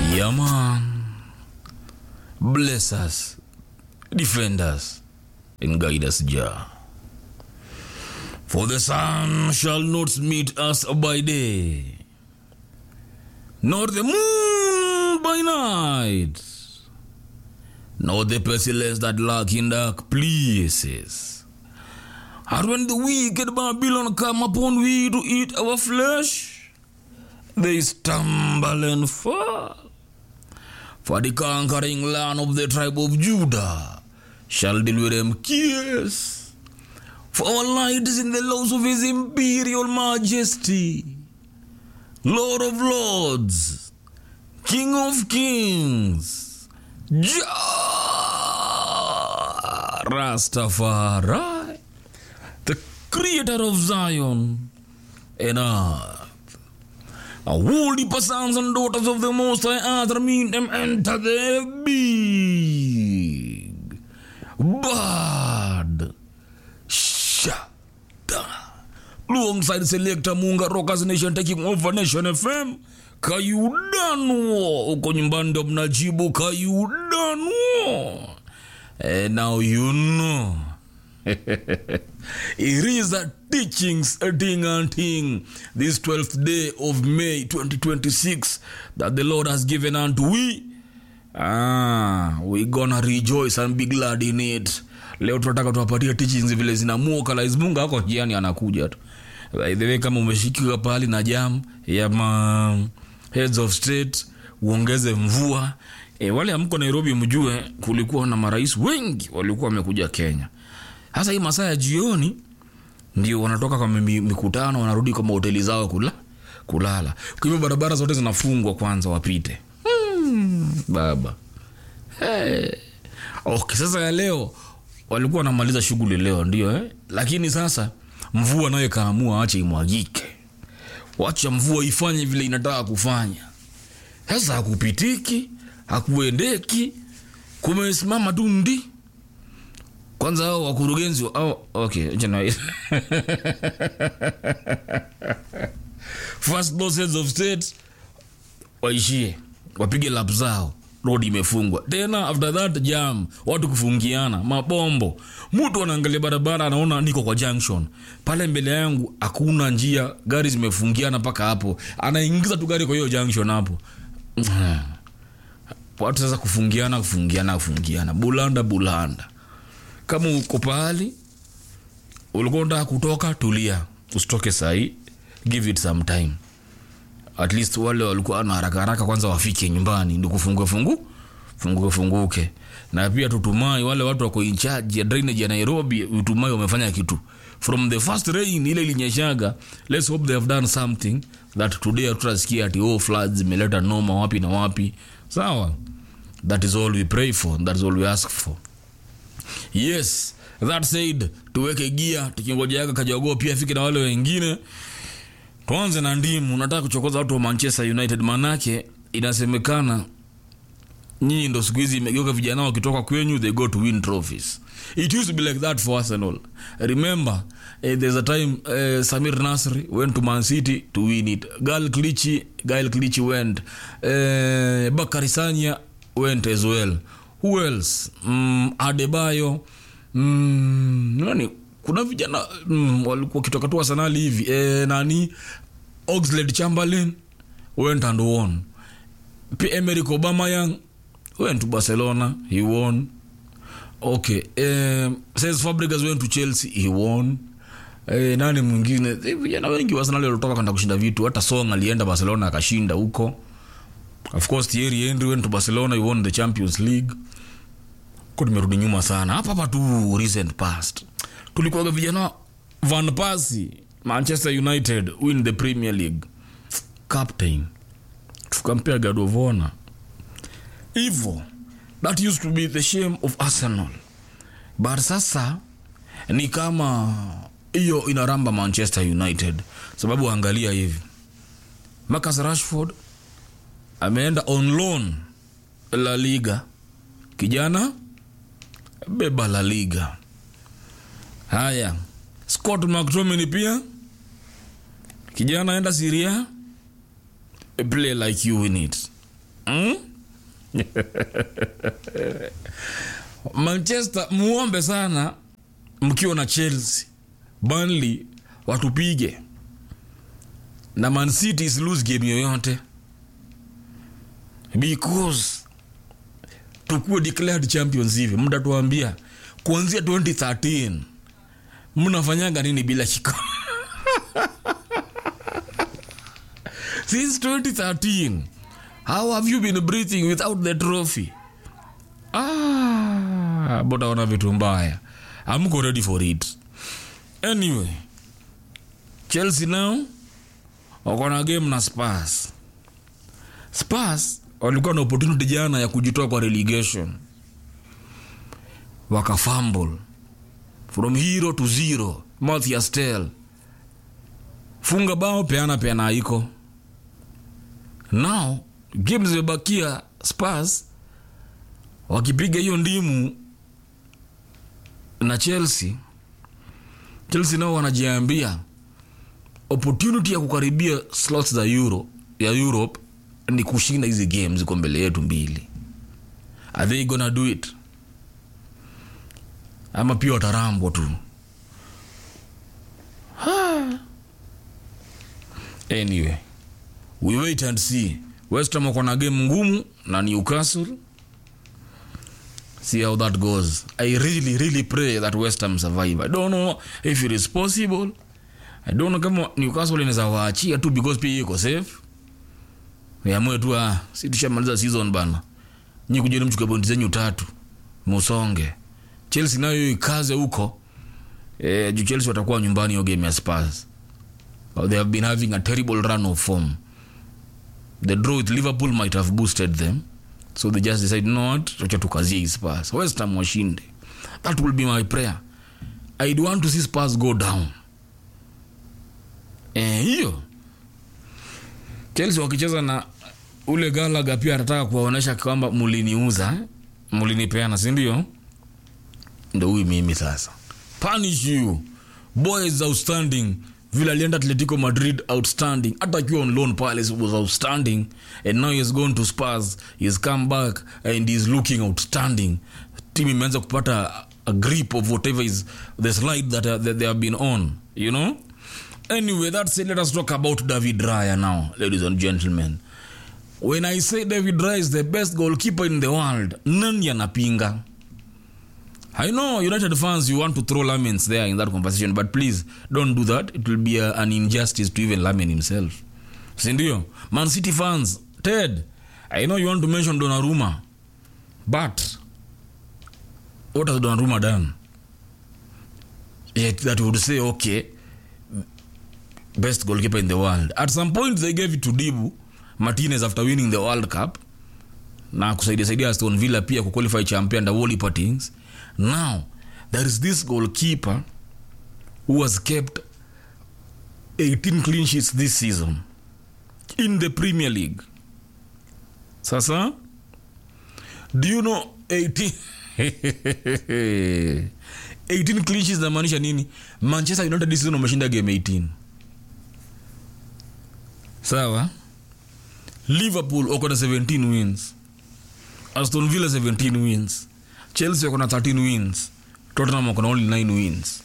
Yeah, man. Bless us, defend us, and guide us, Jah. For the sun shall not meet us by day, nor the moon by night, nor the pestilence that lurk in dark places. And when the wicked Babylon come upon we to eat our flesh, they stumble and fall. For the conquering land of the tribe of Judah shall deal with them kiss. For our light is in the laws of his imperial majesty, Lord of lords, King of kings, Jah Rastafari, the creator of Zion and earth. A holy sons and daughters of the Most High Earth meet them enter the big bad shada. Alongside Selector Munga Rockers Nation taking over Nation FM. Kayudanwo uko nyumbani ndo mnajibu kayudanwo. And now you know. it is a teachings a thing and thing this 12th day of may 2026 that the lord has given unto we ah, we gonna rejoice and be glad in it leo tunataka tuwapatie teachings vile zinamuokalize mungu ako jiani anakuja tu by the way kama umeshikiwa pahali na jam ya ma heads of state uongeze mvua e, wale amko nairobi mjue kulikuwa na marais wengi walikuwa wamekuja kenya hasa hii masaa ya jioni ndio wanatoka kwa mi- mikutano wanarudi kwa mahoteli zao kula kulala kwa hivyo barabara zote zinafungwa kwanza wapite hmm, baba hey. okay, sasa ya leo walikuwa wanamaliza shughuli leo ndio eh? lakini sasa mvua nayo ikaamua ache imwagike wacha mvua ifanye vile inataka kufanya sasa hakupitiki hakuendeki kumesimama tu ndi kwanza hao wakurugenzi wa- hao okay acha na- first those heads of state waishie wapige lap zao road imefungwa tena after that jam watu kufungiana mabombo mtu anaangalia barabara anaona niko kwa junction pale mbele yangu hakuna njia gari zimefungiana mpaka hapo anaingiza tu gari kwa hiyo junction hapo watu sasa kufungiana kufungiana kufungiana bulanda bulanda kama uko pahali ulikuwa unataka kutoka tulia usitoke sahii give it some time at least wale walikuwa na haraka haraka kwanza wafike nyumbani ndi kufungue fungu funguke funguke na pia tutumai wale watu wako in charge ya drainage ya nairobi utumai wamefanya kitu from the first rain ile ilinyeshaga let's hope they have done something that today tutasikia ati oh floods imeleta noma wapi na wapi sawa that is all we pray for that is all we ask for yes that said tuweke gia tukingojeaga kajagoo pia afike na wale wengine tuanze na ndimu nataka kuchokoza watu wa manchester united manake inasemekana nyinyi ndo siku hizi imegeuka vijana wakitoka kwenyu they go to win trophies it used to be like that for arsenal remember eh, there's a time eh, samir nasri went to man city to win it gal klichi gail klichi went eh, bakari sanya went as well who else mm, adebayo mm, nani kuna vijana mm, walikuwa kitoka tu arsenali hivi eh, nani oxlade chamberlain went and won P- Emerick Aubameyang went to Barcelona, he won. Okay, um, says Fabregas went to Chelsea, he won. Eh, nani mwingine Eh, vijana wengi wa Arsenal walitoka kwenda kushinda vitu hata Song alienda Barcelona akashinda huko of course Thierry Henry went to Barcelona he won the Champions League ko tumerudi nyuma sana hapa hapa tu recent past tulikuwaga vijana Van Persie Manchester United win the Premier League captain tukampea God of Honor hivyo that used to be the shame of arsenal but sasa ni kama hiyo inaramba manchester united sababu angalia hivi marcus rashford ameenda on loan la liga kijana beba la liga haya scott mctominay pia kijana enda siria a play like you in it mm? manchester muombe sana mkiwa na chelsea burnley watupige na man city is lose game yoyote because tukuwe declared champions hivi mtatuambia kuanzia 2013 mnafanyanga nini bila kikombe since 2013 how have you been breathing without the trophy ah, botaona vitu mbaya amko ready for it anyway chelsea now wako na game na spars spars walikuwa na opportunity jana ya kujitoa kwa relegation wakafumble from hero to zero mathias tel funga bao peana peana iko now game zimebakia spars wakipiga hiyo ndimu na chelsea chelsea nao wanajiambia opportunity ya kukaribia slots za euro ya europe ni kushinda hizi game ziko mbele yetu mbili are they gonna do it ama pia watarambwa tu Ha. anyway we wait and see westham wako na game ngumu na newcastle see how that goes i really really pray that westham survive i don't know if it is possible i don't know kama newcastle inaweza waachia tu because pia iko safe amue tu ah, si tushamaliza season bana nyi kujeni mchukue pointi zenyu tatu musonge chelsea nayo ikaze huko eh, juu chelsea watakuwa nyumbani hiyo game ya spurs they have been having a terrible run of form the draw with liverpool might have boosted them so they just decide not wacha tukazie hii spurs west ham washinde that will be my prayer i'd want to see spurs go down eh, hiyo chelsea wakicheza na ule galaga pia atataka kuwaonyesha kwamba muliniuza eh? mulinipeana sindio ndo huyu mimi sasa punish you boy is outstanding vile alienda atletico madrid outstanding hata akiwa on loan palace was outstanding and now he has gone to spars he has come back and he is looking outstanding team imeanza kupata a grip of whatever is the slide that, uh, that they have been on you know anyway that said let us talk about david raya now ladies and gentlemen when i say david raya is the best goalkeeper in the world nani anapinga I know United fans, you want to throw Lamens there in that conversation, but please don't do that. It will be a, an injustice to even Lamen himself. Sindio? Man City fans, Ted, I know you want to mention Donnarumma, but what has Donnarumma done? Yet that would say, okay, best goalkeeper in the world. At some point, they gave it to Dibu Martinez after winning the World Cup na kusaidia saidia Aston Villa pia kuqualify champion under Wally Partings. Now, there is this goalkeeper who has kept 18 clean sheets this season in the Premier League. Sasa, do you know 18 18 clean sheets inamaanisha nini? Manchester United this season wameshinda game 18. Sawa? Liverpool wako na 17 wins. Aston Villa 17 wins. Chelsea wako na 13 wins. Tottenham wako na only 9 wins.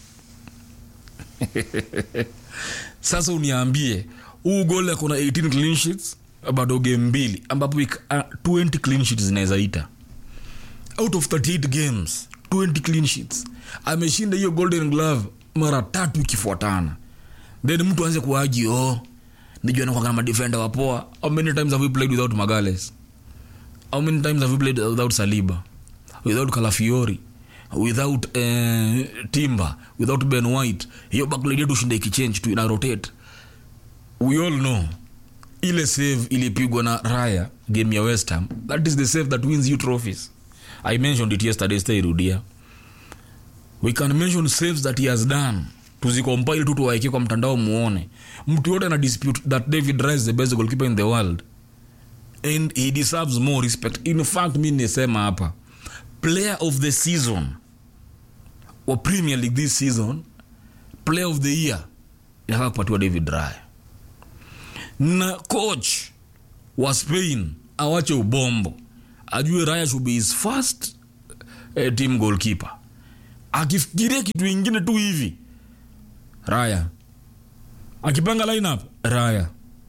Sasa uniambie huu gol ako na 18 clean sheets bado game mbili ambapo ik- ah, 20 clean sheets zinaweza ita out of 38 games 20 clean sheets ameshinda hiyo golden glove mara tatu ikifuatana then mtu aanze kuaji oh nijua nakwanga madefenda wapoa how many times have we played without magales how many times have we played without saliba without calafiori without uh, timber without ben white hiyo backline yetu shinda ikichange tu ina rotate we all know ile save ilipigwa na raya game ya west ham that is the save that wins you trophies i mentioned it yesterday stairudia we can mention saves that he has done tuzicompile tu tuwaeke kwa mtandao muone mtu yote ana dispute that david Raya is the best goalkeeper in the world and he deserves more respect in fact mi nisema hapa player of the season wa premier league this season player of the year inafaa kupatiwa david Raya na coach wa spain awache ubombo ajue raya should be his first eh, team goalkeeper akifikiria kitu ingine tu hivi raya akipanga lineup raya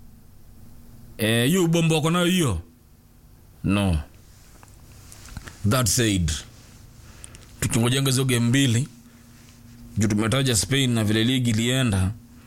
Eh, hiyo ubombo wako nayo hiyo no that said tukingojanga hizo game mbili juu tumetaja spain na vile ligi ilienda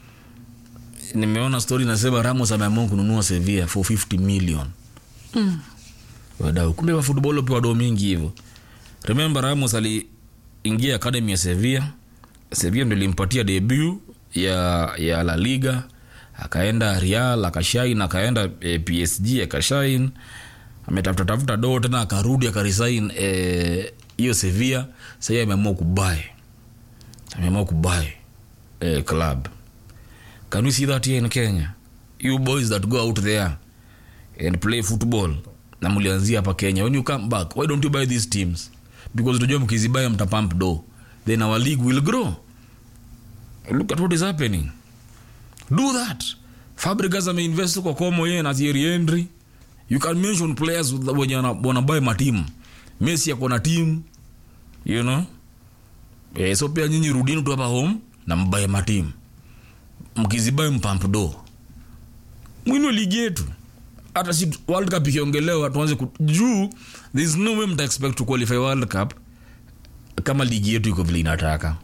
nimeona story nasema ramos ameamua kununua sevilla for 50 million mm. wadau kumbe wa football pia wadau mingi hivyo remember ramos aliingia academy ya sevilla sevilla ndo ilimpatia debut ya, ya la liga akaenda real akashain akaenda eh, psg akashain ametafuta tafuta doo tena akarudi akarisain hiyo eh, sevilla sahii ameamua kubae ameamua kubae eh, club can we see that here in kenya you boys that go out there and play football na mlianzia hapa kenya when you come back why don't you buy these teams because tunajua mkizibaya mtapump do then our league will grow look at what is happening do that fabrikas ameinvest kwa komo yeye na Thierry Henry you can mention players wenye wana- wanabuy matimu messi ako na team you know eh, so pia nyinyi rudini tu hapa home na mbaye matimu mkizibae mpamp do mwino ligi yetu hata si world cup ikiongelewa tuanze ku- juu there is no way mta expect to qualify world cup kama ligi yetu iko vile inataka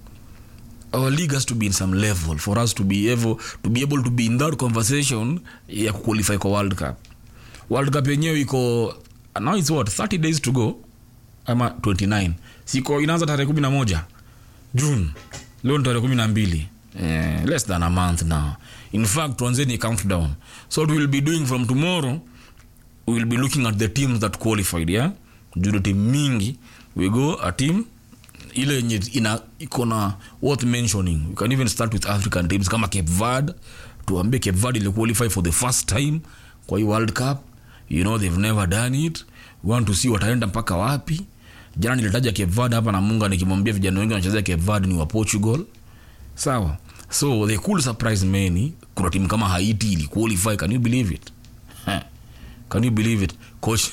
our league has to be in some level for us to be able to be able to be in that conversation ya kuqualify kwa world cup world cup yenyewe iko now it's what 30 days to go ama 29 siko inaanza tarehe kumi na moja june leo ni tarehe kumi na mbili eh, less than a month now in fact tuanzeni countdown so what we'll be doing from tomorrow we will be looking at the teams that qualified yeah juu team mingi we go a team ile yenye ina iko na worth mentioning we can even start with african teams kama cape verde tuambie cape verde ili qualify for the first time kwa hii world cup you know they've never done it we want to see wataenda mpaka wapi jana nilitaja cape verde hapa na munga nikimwambia vijana wengi wanachezea cape verde ni wa portugal sawa so they could surprise many kuna timu kama haiti ili qualify can you believe it Huh. can you believe it coach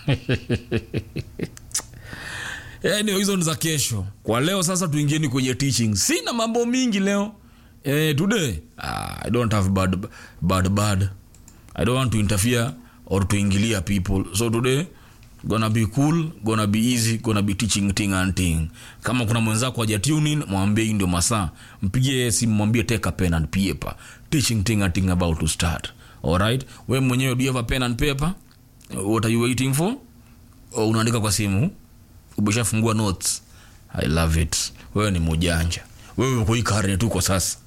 anyway, hizo ni za kesho kwa leo sasa tuingieni kwenye teaching sina mambo mingi leo eh, today ah, i don't have bad, bad bad i don't want to interfere or to ingilia people so today gonna be cool gonna be easy gonna be teaching thing and thing kama kuna mwenzako aja tunin mwambie hii ndio masaa mpigie simu mwambie take a pen and paper teaching thing and thing about to start alright we mwenyewe do you have a pen and paper what are you waiting for o unaandika kwa simu umeshafungua notes i love it wewe ni mujanja wewe uko hii karne tuko sasa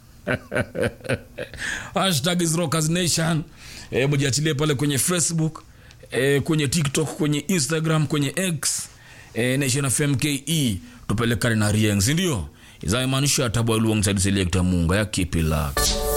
hashtag is rockers nation e, mujiachilie pale kwenye facebook e, kwenye tiktok kwenye instagram kwenye x e, nation fm ke tupelekane na rieng sindio izamaanisha tabwa alongside selector munga ya keep it locked